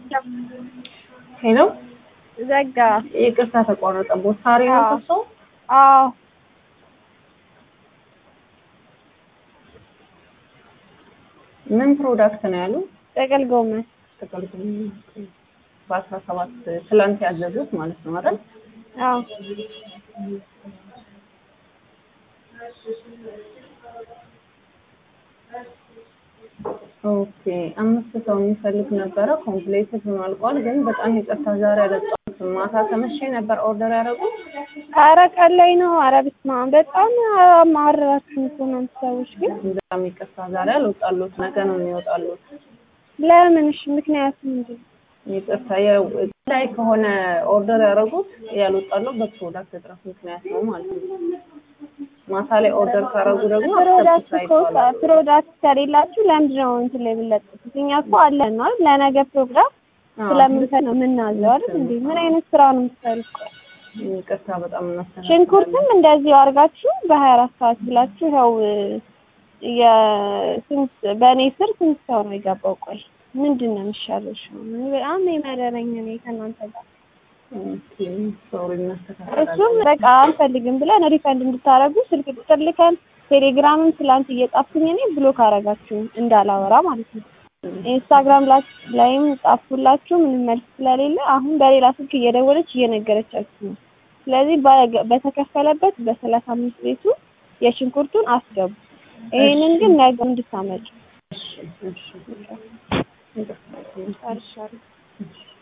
ሄሎ ዘጋ። ይቅርታ ተቋረጠቦት። ሳሪ ነው አዎ። እርሶ? አዎ ምን ፕሮዳክት ነው ያሉ? ጥቅል ጎመን ጥቅል ጎመን። በአስራ ሰባት ትላንት ያዘዙት ማለት ነው አይደል? አዎ ኦኬ አምስት ሰው የሚፈልግ ነበረ። ኮምፕሌትድ ሆኖ አልቋል። ግን በጣም ይቅርታ ዛሬ አልወጣሁትም። ማታ ከመቼ ነበር ኦርደር ያደረጉት? ኧረ ቀን ላይ ነው። ኧረ በስመ አብ በጣም አማረራችሁ እኮ እናንተ ሰዎች ግን በጣም ይቅርታ ዛሬ አልወጣሉት። ነገ ነው የሚወጣሉት። ለምን? እሺ ምክንያቱ ምንድን ነው? ይቅርታ ያው ላይ ከሆነ ኦርደር ያደረጉት ያልወጣለው በፕሮዳክት እጥረት ምክንያት ነው ማለት ነው። ማታ ላይ ኦርደር ካደረጉ ደግሞ ፕሮዳክት አክሰፕት እኮ ሳይባላል ፕሮዳክት ከሌላችሁ ለምንድን ነው እንትን ላይ የምንለጥፉት? እኛ እኮ አለን ነው አይደል? ለነገ ፕሮግራም ስለምንሰጥ ነው የምናዘው አይደል እንዴ? ምን አይነት ስራ ነው የምትሰሩት? ይቅርታ በጣም እናስተናግዳለን። ሽንኩርትም እንደዚሁ አድርጋችሁ በሀያ አራት ሰዓት ብላችሁ ያው የስንት በእኔ ስር ስንት ሰው ነው የገባው? ቆይ ምንድን ነው የሚሻለው? እሺ እኔ በጣም የመረረኝ እኔ ከእናንተ ጋር ኦኬ ሶሪ እናስተካክላለን። እሱም በቃ አንፈልግም ብለን ሪፈንድ እንድታረጉ ስልክ ቁጥር ልከን ቴሌግራምም ትላንት እየጻፍኩኝ እኔ ብሎክ አረጋችሁ እንዳላወራ ማለት ነው። ኢንስታግራም ላ- ላይም ጻፍኩላችሁ ምንም መልስ ስለሌለ አሁን በሌላ ስልክ እየደወለች እየነገረቻችሁ ነው። ስለዚህ በ- በተከፈለበት በሰላሳ አምስት ቤቱ የሽንኩርቱን አስገቡ። ይሄንን ግን ነገ እንድታመጡ እሺ እሺ ይቅርታ። ጨርሻለሁ።